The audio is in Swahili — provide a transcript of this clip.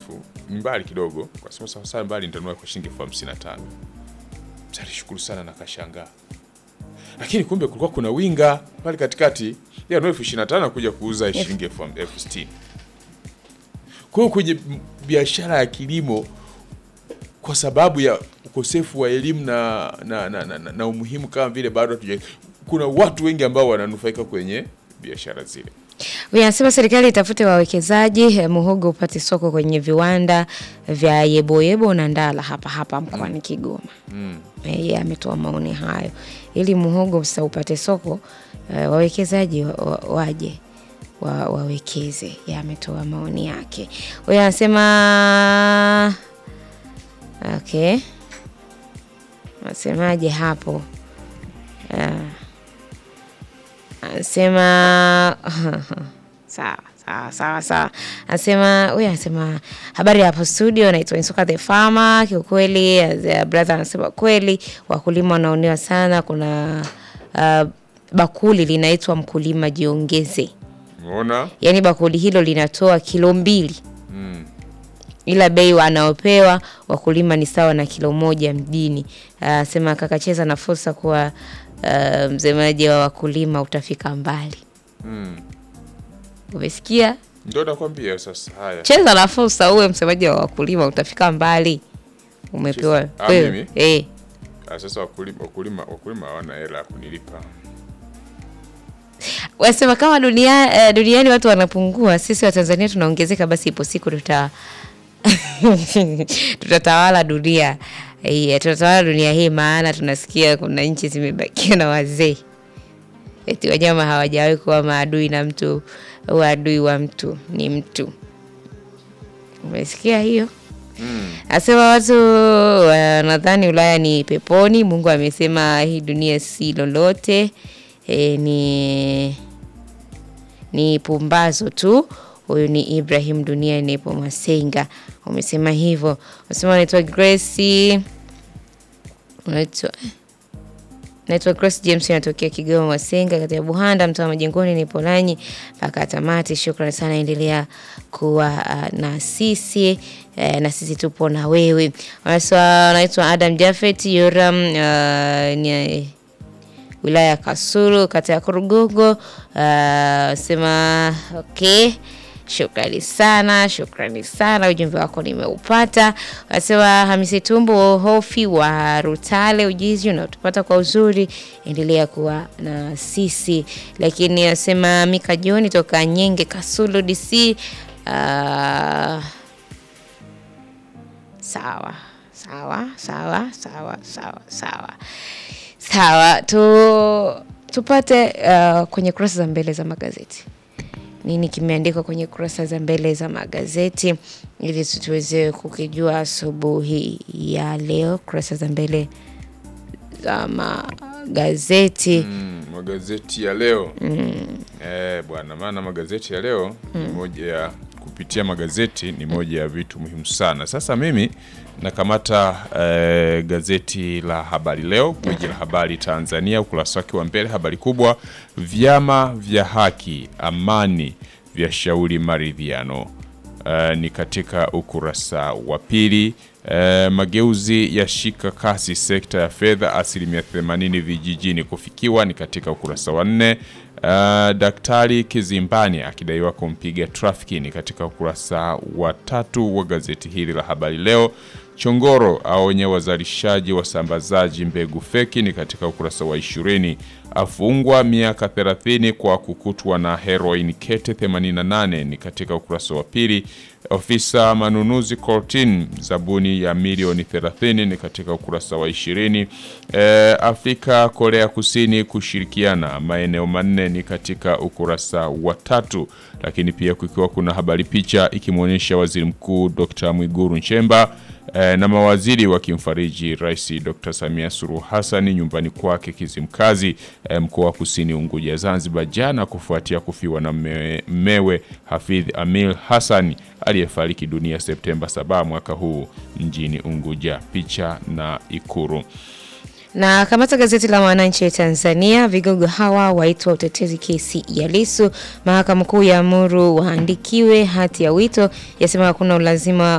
mrefu mbali kidogo, kwa sababu sawasawa mbali nitanunua kwa shilingi elfu hamsini na tano. Mzee alishukuru sana na kashangaa, lakini kumbe kulikuwa kuna winga pale katikati ya elfu ishirini na tano kuja kuuza shilingi elfu elfu sitini. Kwa hiyo kwenye m- biashara ya kilimo kwa sababu ya ukosefu wa elimu na, na, na, na, na, na umuhimu kama vile bado hatuja, kuna watu wengi ambao wananufaika kwenye biashara zile. Huyu anasema serikali itafute wawekezaji eh, muhogo upate soko kwenye viwanda vya Yeboyebo na Ndala hapa hapa mkoani Kigoma. Eh, Yeye ametoa maoni hayo ili muhogo sasa upate soko eh, wawekezaji wa, wa, waje wa, wawekeze. Yeye ametoa maoni yake. Huyu anasema okay, nasemaje hapo? Ah. Anasema sawa sawa sawa sawa. Anasema huyu anasema habari hapo studio, naitwa Insuka the Farmer. Kiukweli as- brother anasema kweli wakulima wanaonewa sana. Kuna uh, bakuli linaitwa mkulima jiongeze, Umeona? yaani bakuli hilo linatoa kilo mbili Mm. ila bei wanaopewa wakulima ni sawa na kilo moja mjini. Uh, sema kakacheza na fursa kuwa uh, msemaji wa wakulima utafika mbali. Mm. Umesikia? Ndio nakwambia sasa. Haya, Cheza na fursa uwe msemaji wa wakulima utafika mbali. Umepewa Cheza. Ah, wewe. mimi? Eh. Ah, sasa wakulima wakulima wakulima hawana hela ya kunilipa. Wasema kama dunia, eh, duniani watu wanapungua, sisi wa Tanzania tunaongezeka, basi ipo siku tuta tutatawala dunia eh, tutatawala dunia hii, maana tunasikia kuna nchi zimebakiwa na wazee eti wanyama hawajawahi kuwa maadui na mtu au adui wa mtu ni mtu. Umesikia hiyo? Asema watu wanadhani Ulaya ni peponi. Mungu amesema hii dunia si lolote, e, ni ni pumbazo tu. Huyu ni Ibrahim Dunia Nepo Masenga, umesema hivyo. Unasema unaitwa Grace, unaitwa naitwa Grace James, natokea Kigoma Masenga, kati ya Buhanda, mtaa wa Majengoni. Nipo nanyi mpaka tamati. Shukrani sana, endelea kuwa uh, na sisi eh, na sisi tupo na wewe. Wanasema naitwa Adam Jafet Yoram, uh, ni wilaya ya Kasulu, kata ya Kurugogo. Uh, sema okay. Shukrani sana, shukrani sana, ujumbe wako nimeupata. Wanasema Hamisi Tumbo Hofi wa Rutale, ujizi unaotupata kwa uzuri, endelea kuwa na sisi. Lakini anasema Mika Joni toka Nyenge Kasulu DC. Uh, sawa sawa sawa sawa sawa sawa sawa tu, tupate uh, kwenye kurasa za mbele za magazeti nini kimeandikwa kwenye kurasa za mbele za magazeti ili tuweze kukijua asubuhi ya leo kurasa za mbele za magazeti Mm, magazeti ya leo eh, bwana, maana magazeti ya leo ni moja ya kupitia magazeti ni moja ya vitu muhimu sana. Sasa mimi nakamata eh, gazeti la Habari Leo, gwiji la habari Tanzania, ukurasa wake wa mbele, habari kubwa, vyama vya haki amani vya shauri maridhiano. Uh, ni katika ukurasa wa pili. Uh, mageuzi yashika kasi sekta ya fedha, asilimia 80 vijijini kufikiwa, ni katika ukurasa wa nne. Uh, Daktari Kizimbani akidaiwa kumpiga trafiki, ni katika ukurasa wa tatu wa gazeti hili la Habari Leo. Chongoro aonya wazalishaji wasambazaji mbegu feki, ni katika ukurasa wa ishirini. Afungwa miaka 30 kwa kukutwa na heroin kete 88, ni katika ukurasa wa pili. Ofisa manunuzi kortin zabuni ya milioni 30, ni katika ukurasa wa 20. E, Afrika Korea Kusini kushirikiana maeneo manne, ni katika ukurasa wa tatu. Lakini pia kukiwa kuna habari picha ikimwonyesha waziri mkuu Dr. Mwiguru Nchemba e, na mawaziri wakimfariji Rais Dr. Samia Suluhu Hassan nyumbani kwake Kizimkazi e, mkoa wa Kusini Unguja Zanzibar jana kufuatia kufiwa na mmewe, mmewe Hafidh Amil Hassan aliyefariki dunia Septemba 7 mwaka huu mjini Unguja. Picha na Ikuru. na kamata gazeti la Mwananchi ya Tanzania, vigogo hawa waitwa utetezi kesi ya Lissu. Mahakama Kuu ya amuru waandikiwe hati ya wito, yasema hakuna ulazima